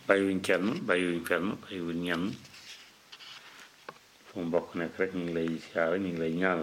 bàyyiwuñ kenn bàyyiwuñ fenn bàyyiwuñ ñenn fu mu mbokk nekk rek ñu ngi lay siyaare ñu ngi lay ñaanal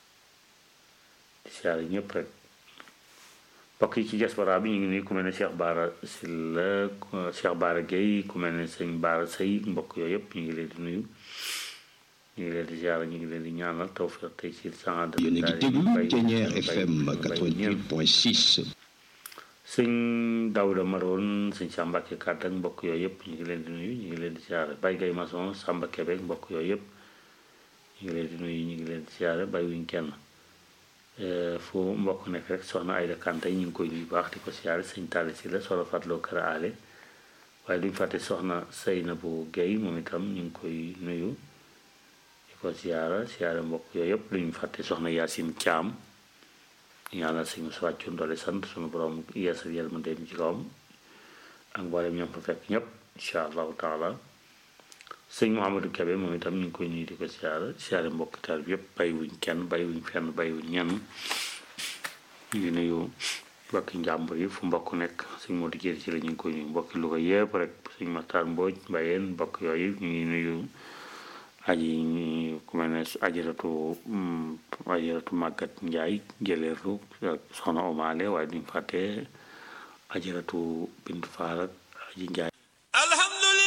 di siyaare ñëpp rek mbokk yi ci diaspora bi ñu ngi nuyu ku mel ne Cheikh Baara Sylla Cheikh Baara Gueye ku mel ne sëñ Baara Sëy mbokk yooyu yëpp ñu ngi leen di nuyu ñu ngi leen di siyaare ñu ngi leen di ñaanal tawfiq tey ci sang yéen a ngi déglu Thiéniere FM 88.6 sëñ Daouda Maroon sëñ Samba Kàdd ak mbokk yooyu yëpp ñu ngi leen di nuyu ñu ngi leen di siyaare Baye Gaye Mason Samba Kébé ak mbokk yooyu yëpp ñu ngi leen di nuyu ñu ngi leen di siyaare bàyyiwuñ kenn fu mbokk nekk rek soxna Ayda Kanté ñu ngi koy nuyu baax di ko siyaare sëñ Talla si la soxna Fatloo Kër Ale waaye duñ fàtte soxna Seynabou Guèye moom itam ñu ngi koy nuyu di ko siyaara siyaare mbokk yooyu yëpp duñ fàtte soxna Yacine Thiam ñaanal suñu su wàccu doole sant suñu borom yeesal yàlla mu dem ci kawam ak mboolem ñoom fa fekk ñëpp incha allahu taala sëñ Mouhamadou Kébé moom itam ñu ngi koy nuyu di ko siyaara siyaare mbokk taal bi yëpp bàyyiwuñ kenn bàyyiwuñ fenn bàyyiwuñ ñenn ñu ngi nuyu mbokki njàmbur yi fu mbokk nekk sëñ Modou Jéeri ci la ñu ngi koy nuyu mbokki Louga yëpp rek sëñ Matar Mbooj Mbayeen mbokk yooyu ñu ngi nuyu aji ku mel ne ajaratu ajaratu màggat njaay jëleeru soxna omaale waaye duñ fàtte ajaratu bintu faal ak aji njaay